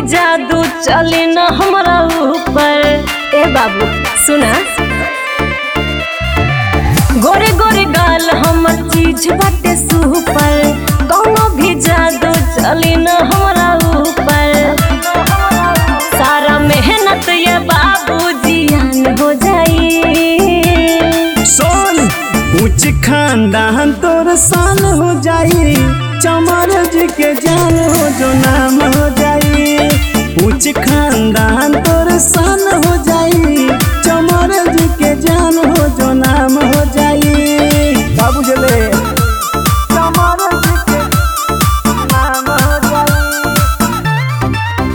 जादू चले न हमरा ऊपर ए बाबू सुना गोरे गोरे गाल हमर चीज बाटे सुपर कौनो भी जादू चले न हमरा ऊपर सारा मेहनत ये बाबू जियान हो जाई सोन ऊंच खानदान तोर साल हो जाई चमर जी के जान हो जो नाम हो जाई ऊंच खानदान तोर साल हो जाई चमर जी के जान हो जो नाम हो जाई बाबू जले चमर जी के नाम हो जाई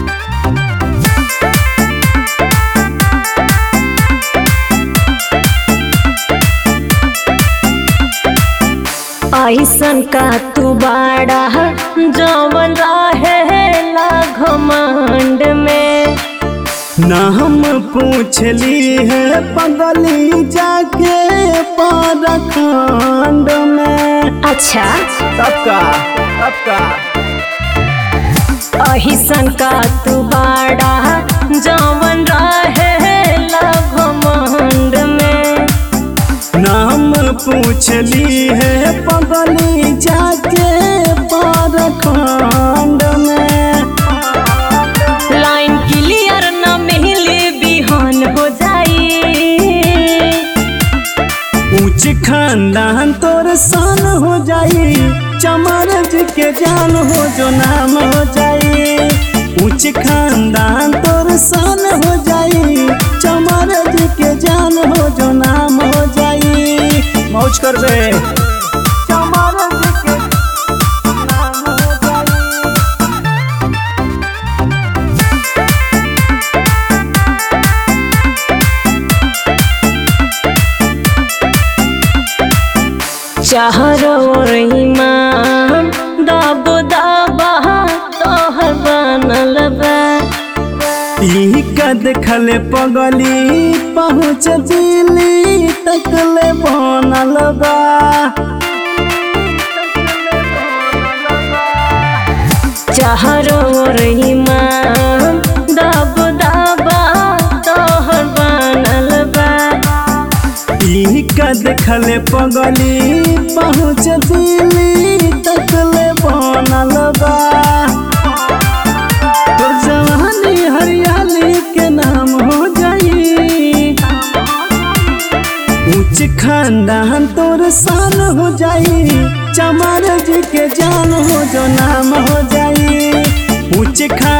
ऐसन का तू बाड़ा जवन रहेला घमंड में ना हम पूछली है पगली जाके पारखंड में अच्छा सबका सबका अहिसन का तू बाड़ा जवन रहेला घमंड में नाम पूछली है पगली जाके पारखंड में लाइन क्लियर न मिले बिहान हो जाई ऊंच खानदान तोर सान हो जाई चमर जी के जान हो जो नाम हो जाई ऊंच खानदान तोर सान हो जाई चमर जी के जान हो जो नाम हो जाई मौज कर बे चमर जी के नाम हो जाई चाहरो ईमान दब दबा तोहर बनल बा ई कद खले पगली पहुँच दिली तकले बनल बा चाहरो ईमान दब दबा तोहर बनल बा ई कद खले पगली पहुँच दिली तकले बनल बा तोर जवानी हरियाली के नाम हो जाई ऊंच खानदान तोर साल हो जाई चमार जी के जान हो जो नाम हो जाई ऊंच खान